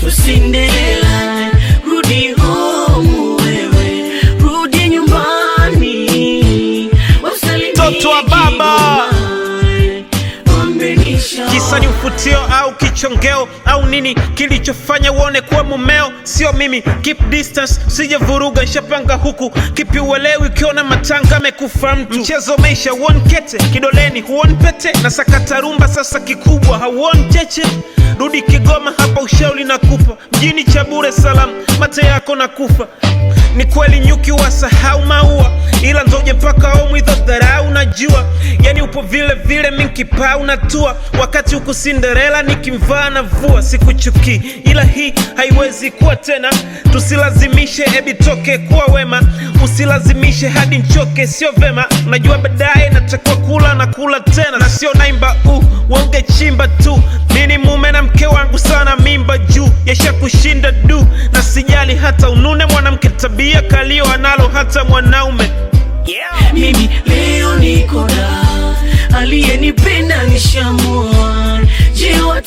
Cinderella, rudi home wewe, rudi nyumbani, wasalimie Mtoto wa baba. nyumbani, mwambie nisha Kisa ni ufutio au kichongeo au nini kilichofanya uone kuwa mumeo sio mimi. Keep distance, usije vuruga, nshapanga huku. Kipi uelewi ukiona matanga amekufa mtu. Mchezo umeisha, huoni kete kidoleni, huoni pete na sakata rumba sasa kikubwa, hauoni cheche. Rudi Kigoma, hapa ushauri nakupa, mjini cha bure salamu, mate yako na kufa ni kweli nyuki wasahau maua, ila ndoje mpaka omwidho dharau. Najua yani upo vile vile, minkipaa unatua, wakati huku Cinderella nikimvaa na vua. Sikuchukii, ila hii haiwezi kuwa tena. Tusilazimishe, ebi toke kuwa wema, usilazimishe hadi nchoke, sio vema. Unajua baadaye natakiwa kula na kula tena, na sio naimba u wonge chimba tu. Mini mume na mke wangu sana, mimba juu yasha kushinda du, na sijali hata unune mwanamke, tabia kalio analo hata mwanaume Mimi leo niko da, aliyenipenda nishamua. Je,